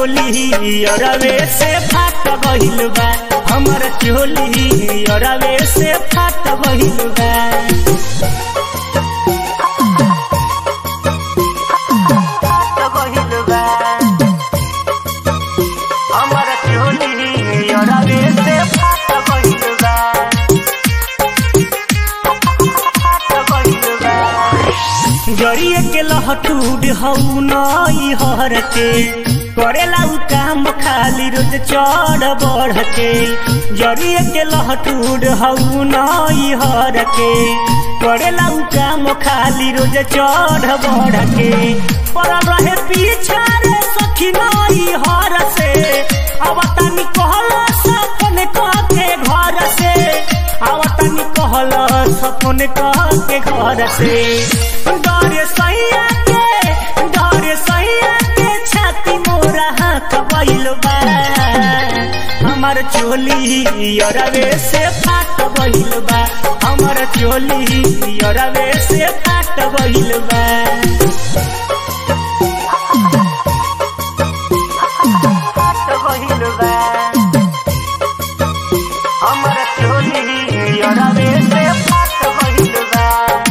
चोली अरवे से फाट गइल बा हमर चोली अरवे से फाट गइल बा हमर चोली अरवे से फाट गइल बा जरिए के लहटूड हऊ नई हर के करेला उ काम खाली रोज चढ़ बढ़ के जरिए के लहटूड हऊ नई हर के करेला उ काम खाली रोज चढ़ बढ़ के पर रहे पीछा रे सखी नई हर से अब तनी कहला सपन के घर से अब तनी कहला सपन के घर से डरे सैया के डरे सैया के छाती मोरा हाथ बैल बा हमर चोली अरवे से फाट बैल बा हमर चोली अरवे से फाट बैल बा हमर चोली अरवे से फाट बैल बा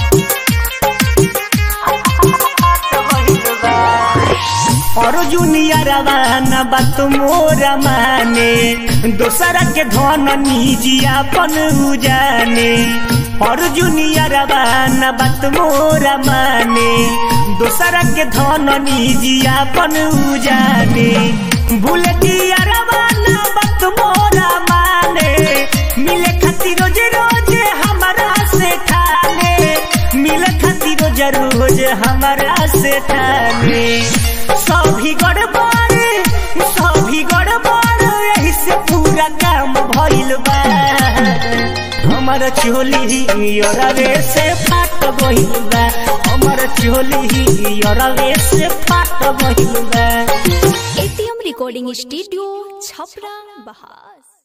अर्जुनिया रवाना बात मोरा माने दोसरा के धन निजियापन उजाने अर्जुनिया रवाना बात मोरा माने दोसरा के धन निजियापन उजाने बुलेटिया रवाना बात मोरा माने मिले खातिर रोज रोज हमारा से ठाने मिले खातिर रोज रोज हमारा से ठाने सभी गड़बड़ सभी गड़बड़ यही से पूरा काम भइल बा हमर चोली अरवे से फाट गइल बा हमर चोली अरवे से फाट गइल बा एटीएम रिकॉर्डिंग स्टूडियो छपरा बहार